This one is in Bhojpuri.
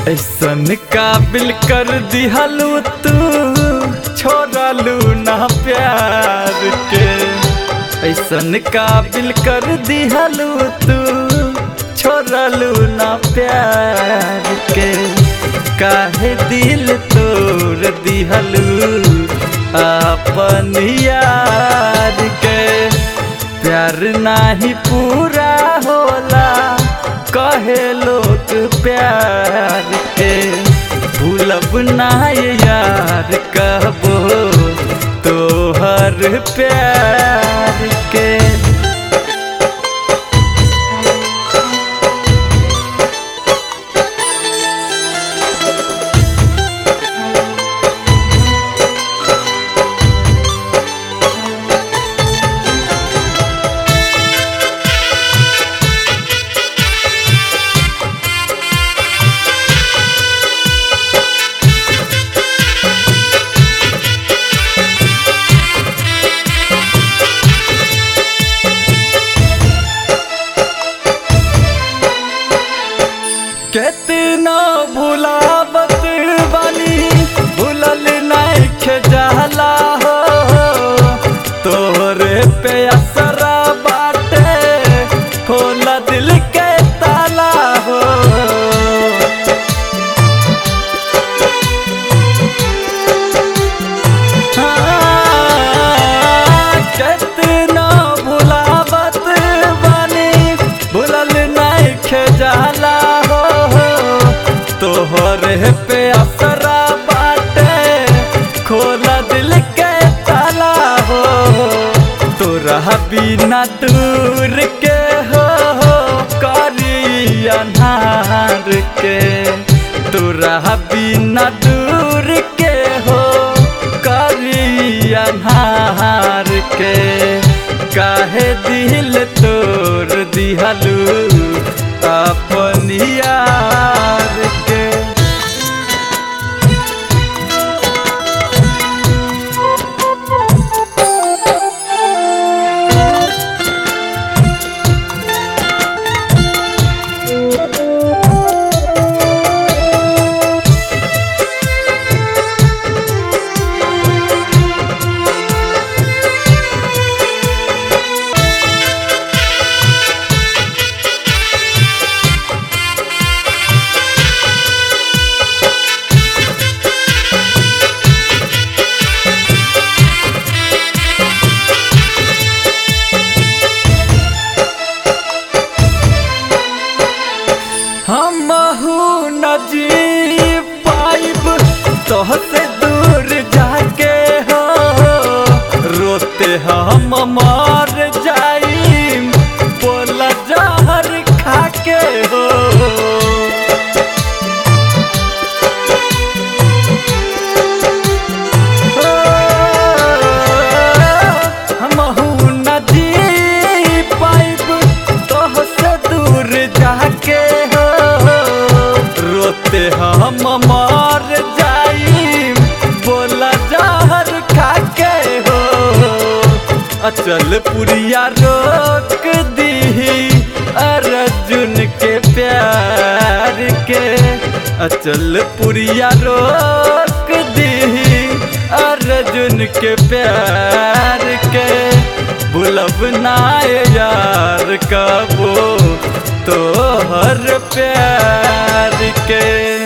ऐसन काबिल कर दिहलू तू छोड़लू ना प्यार के ऐसन काबिल कर दिहलू तू छोड़लू ना प्यार के काहे दिल तोड़ दिहलू अपन यार के प्यार नाही पूरा होला कहे लोग प्यार के भूलब ना ये यार कहबो तोहर प्यार के कितना भुलावत बानी भूलल नहीं जाला हो तोरे पे असरा बाटे खोला दिल के ताला हो हाँ, कितना भुलावत बानी भूलल नहीं जाला हो तोहरे पे असरा बाटे खोला दिल के ताला हो तोरा बिना दूर के हो करी अन्हार के तोरा बिना दूर के हो करी अन्हार के काहे दिल तोड़ दिहलू अपन यार के हम न जी पाइब तोहसे दूर जाके हो रोते हम मर जाइम बोला जहर खाके हो हमहू न जी पाइब तोहसे दूर जाके हो रोते हम मर जाई बोला जहर खाके हो अचल पुरिया रोक दी अर्जुन के प्यार के अचल पुरिया रोक दी अर्जुन के प्यार के भूलब ना यार कबो तोहर प्यार के